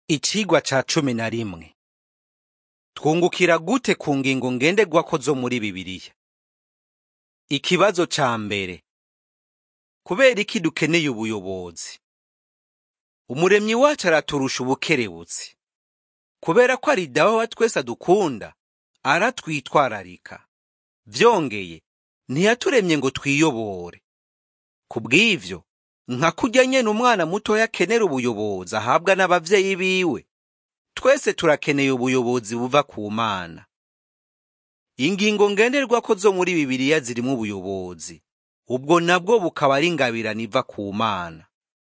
Icigwa ca cumi na rimwe twungukira gute ku ngingo ngenderwako zo muri Bibiliya? Ikibazo ca mbere kubera iki dukeneye ubuyobozi? Umuremyi wacu araturusha ubukerebutsi. Kubera ko ari dawe wa twese adukunda, aratwitwararika. Vyongeye, ntiyaturemye ngo twiyobore. Kubw'ivyo, nka kurya nyene umwana mutoya akenera ubuyobozi ahabwa n'abavyeyi biwe, twese turakeneye ubuyobozi buva ku Mana. Ingingo ngenderwako zo muri Bibiliya zirimwo ubuyobozi, ubwo nabwo bukaba ari ingabirano iva ku Mana.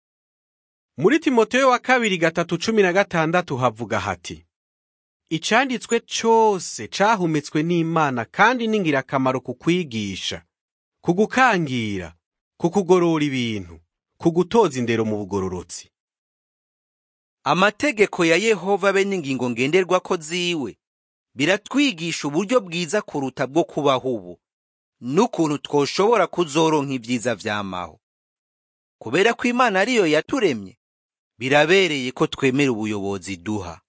Muri Timoteyo wa kabiri gatatu cumi na gatandatu havuga hati Icanditswe cose cahumetswe n'Imana kandi ni ngirakamaro ku kwigisha, ku gukangira, ku kugorora ibintu, ku gutoza indero mu bugororotsi. Amategeko ya Yehova be n'ingingo ngenderwako ziwe biratwigisha uburyo bwiza kuruta bwo kubaho ubu, n'ukuntu twoshobora kuzoronka ivyiza vyamaho. Kubera ko Imana ariyo yaturemye, birabereye ko twemera ubuyobozi duha.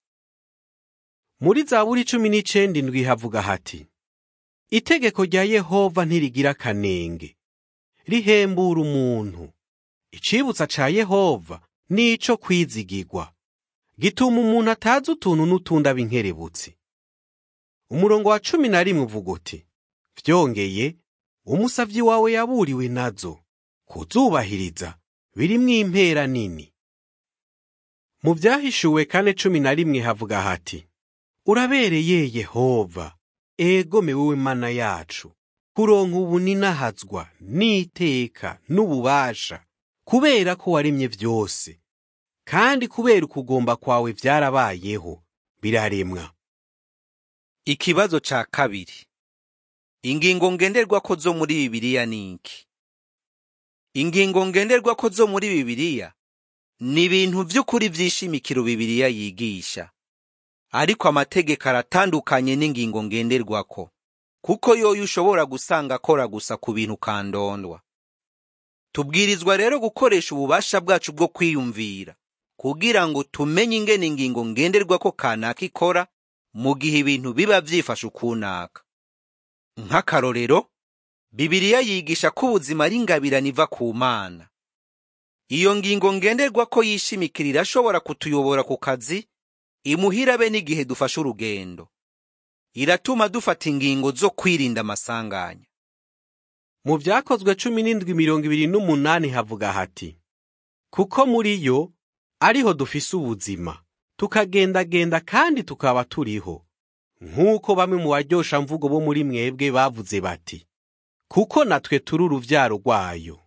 Muri Zaburi cumi n'icenda indwi havuga hati Itegeko rya Yehova ntirigira akanenge, rihembura umuntu. Icibutsa ca Yehova ni ico kwizigirwa, gituma umuntu atazi utuntu n'utundi aba inkerebutsi. Umurongo wa cumi na rimwe uvuga uti vyongeye umusavyi wawe yaburiwe nazo kuzubahiriza birimwo impera nini. Mu vyahishuwe kane cumi na rimwe havuga hati urabereye Yehova egome wewe mana yacu kuronka ubu ninahazwa n'iteka n'ububasha kubera ko waremye vyose kandi kubera ukugomba kwawe vyarabayeho biraremwa Ikibazo ca kabiri ingingo ngenderwako zo muri Bibiliya ni iki? Ingingo ngenderwako zo muri Bibiliya ni ibintu vy'ukuri vy'ishimikiro Bibiliya yigisha. Ariko amategeko aratandukanye n'ingingo ngenderwako, kuko yoyo ushobora gusanga akora gusa ku bintu kandondwa. Tubwirizwa rero gukoresha ububasha bwacu bwo kwiyumvira kugira ngo tumenye ingene ingingo ngenderwako kanaka ikora mu gihe ibintu biba vyifashe ukunaka. Nk'akarorero, Bibiliya yigisha ko ubuzima ari ingabirano iva ku Mana. Iyo ngingo ngenderwako yishimikira irashobora kutuyobora ku kazi, imuhira be n'igihe dufashe urugendo. Iratuma dufata ingingo zo kwirinda amasanganya. Mu vyakozwe cumi n'indwi mirongo ibiri n'umunani havuga hati kuko muri yo ariho dufise ubuzima tukagendagenda kandi tukaba turiho nk'uko bamwe mu baryosha mvugo bo muri mwebwe bavuze bati kuko natwe turi uruvyaro rwayo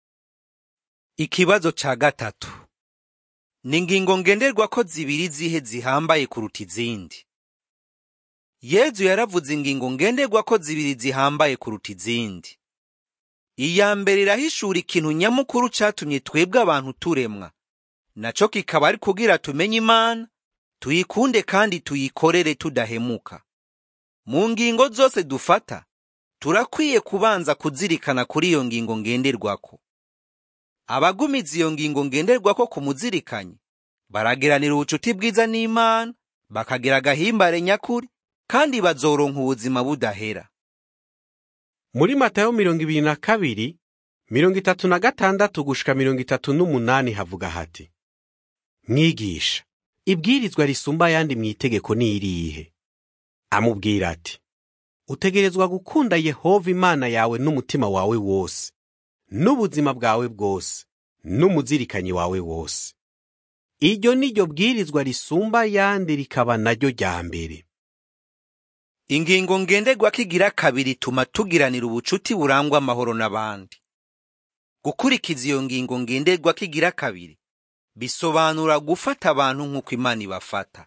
Ikibazo ca gatatu ni ingingo ngenderwako zibiri zihe zihambaye kuruta izindi. Yezu yaravuze ingingo ngenderwako zibiri zihambaye kuruta izindi. Iya mbere irahishura ikintu nyamukuru catumye twebwe abantu turemwa, naco kikaba ari kugira tumenye Imana, tuyikunde kandi tuyikorere tudahemuka. Mu ngingo zose dufata, turakwiye kubanza kuzirikana kuri iyo ngingo ngenderwako. Abagumiza iyo ngingo ngenderwako ku muzirikanyi, barageranira ubucuti bwiza n'Imana, bakagira agahimbare nyakuri, kandi bazoronka ubuzima budahera. muri Matayo mirongo ibiri na kabiri mirongo itatu na gatandatu gushika mirongo itatu n'umunani havuga hati mwigisha ibwirizwa risumba ayandi mu itegeko ni irihe amubwira ati utegerezwa gukunda Yehova Imana yawe n'umutima wawe wose n'ubuzima bwawe bwose n'umuzirikanyi wawe wose iryo ni ryo bwirizwa risumba ayandi rikaba naryo rya mbere Ingingo ngenderwako igira kabiri ituma tugiranira ubucuti burangwa amahoro n'abandi. Gukurikiza iyo ngingo ngenderwako igira kabiri bisobanura gufata abantu nk'uko Imana ibafata.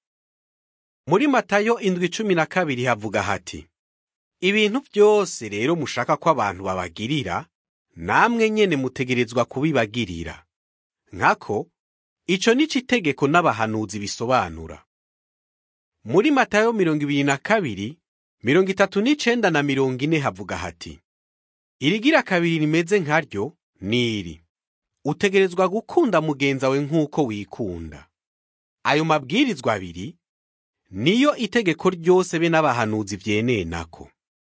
muri Matayo indwi cumi na kabiri havuga hati ibintu byose rero mushaka ko abantu babagirira namwe nyene mutegerezwa kubibagirira nkako ico nico itegeko n'abahanuzi bisobanura muri Matayo mirongo ibiri na kabiri mirongo itatu n'icenda na mirongo ine havuga hati irigira kabiri rimeze nkaryo ni iri utegerezwa gukunda mugenzi wawe nk'uko wikunda ayo mabwirizwa abiri niyo itegeko ryose be n'abahanuzi vyenenako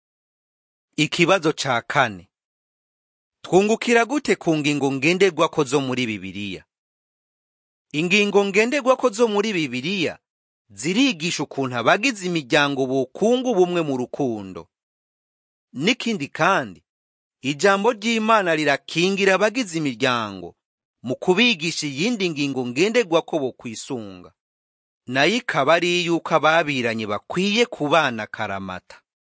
ikibazo ca kane twungukira gute ku ngingo ngenderwako zo muri bibiliya ingingo ngenderwako zo muri bibiliya zirigisha ukuntu abagize imiryango bokunga ubumwe mu rukundo n'ikindi kandi ijambo ry'imana rirakingira abagize imiryango mu kubigisha iyindi ngingo ngenderwako bo kwisunga nayo ikaba ari yuko ababiranye bakwiye kubana karamata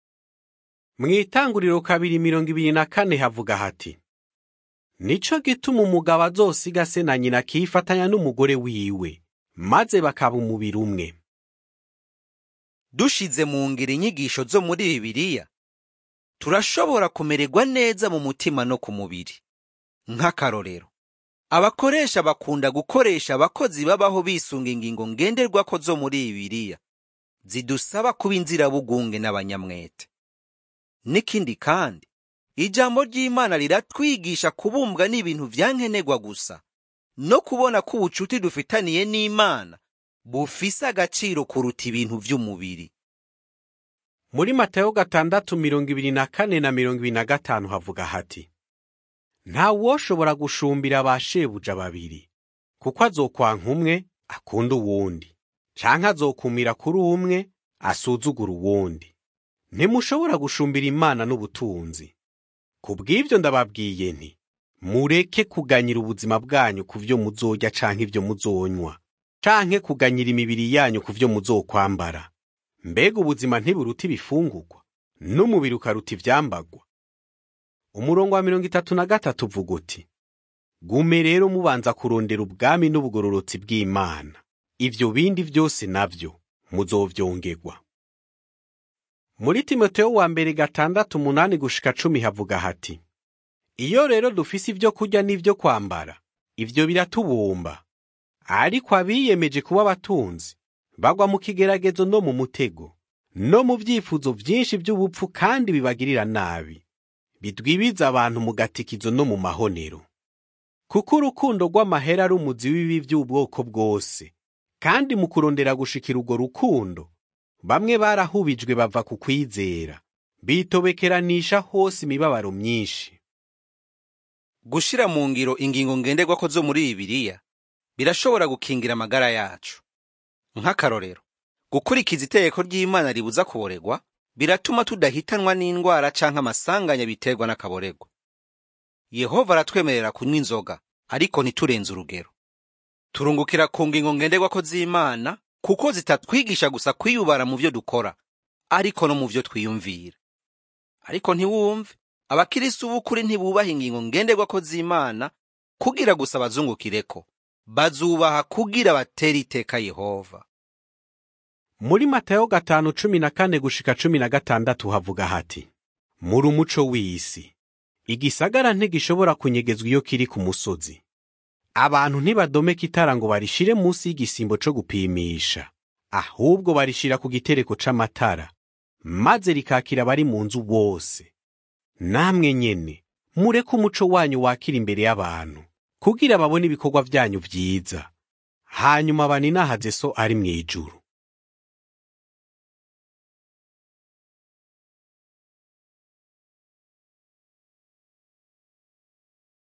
mu itanguriro kabiri mirongo ibiri na kane havuga hati nico gituma umugabo azosiga se na nyina akifatanya n'umugore wiwe maze bakaba umubiri umwe dushize mu ngiro inyigisho zo muri bibiliya turashobora kumererwa neza mu mutima no ku mubiri nk'akarorero abakoresha bakunda gukoresha abakozi babaho bisunga ingingo ngenderwako zo muri bibiliya zidusaba kuba inzirabugunge n'abanyamwete n'ikindi kandi ijambo ry'imana riratwigisha kubumbwa n'ibintu vyankenerwa gusa no kubona ko ubucuti dufitaniye n'imana bufise agaciro kuruta ibintu vy'umubiri muri matayo gatandatu mirongo ibiri na kane na mirongo ibiri na gatanu havuga hati nta woshobora gushumbira ba shebuja babiri kuko azokwanka umwe akunda uwundi canke azokumira kuri umwe asuzugura uwundi ntimushobora gushumbira imana n'ubutunzi ku bw'ivyo ndababwiye nti mureke kuganyira ubuzima bwanyu ku vyo muzorya canke ivyo muzonywa canke kuganyira imibiri yanyu ku vyo muzokwambara mbega ubuzima ntiburuta ibifungurwa n'umubiri ukaruta ivyambagwa umurongo wa mirongo itatu na gatatu uvuga uti gume rero mubanza kurondera ubwami n'ubugororotsi bw'imana ivyo bindi vyose navyo muzovyongerwa muri timoteyo wa mbere gatandatu umunani gushika cumi havuga hati iyo rero dufise ivyo kurya n'ivyo kwambara ivyo biratubumba ariko abiyemeje kuba abatunzi bagwa mu kigeragezo no mu mutego no mu vyifuzo vyinshi vy'ubupfu kandi bibagirira nabi bidwibiza abantu mu gatikizo no mu mahonero kuko urukundo rw'amahera ari umuzi w'ibibi vy'ubwoko bwose kandi mu kurondera gushikira urwo rukundo bamwe barahubijwe bava ku kwizera bitobekeranisha hose imibabaro myinshi gushira mu ngiro ingingo ngenderwako zo muri bibiliya birashobora gukingira amagara yacu nk'akarorero gukurikiza itegeko ry'imana ribuza kuboregwa biratuma tudahitanwa n'indwara canke amasanganya biterwa n'akaboregwa yehova aratwemerera kunywa inzoga ariko ntiturenze urugero turungukira ku ngingo ngenderwako z'imana kuko zitatwigisha gusa kwiyubara mu vyo dukora ariko no mu vyo twiyumvira ariko ntiwumve abakirisi b'ukuri ntibubaha ingingo ngenderwako z'imana kugira gusa bazungukireko bazubaha kugira batere iteka yehova muri matayo gatanu cumi na kane gushika cumi na gatandatu havuga hati muri umuco w'isi igisagara ntigishobora kunyegezwa iyo kiri ku musozi abantu ntibadomeka itara ngo barishire munsi y'igisimbo co gupimisha ahubwo barishira ku gitereko c'amatara maze rikakira abari mu nzu bose namwe nyene mureke umuco wanyu wakira imbere y'abantu kugira babone ibikorwa vyanyu vyiza hanyuma baninahaze so ari mw'ijuru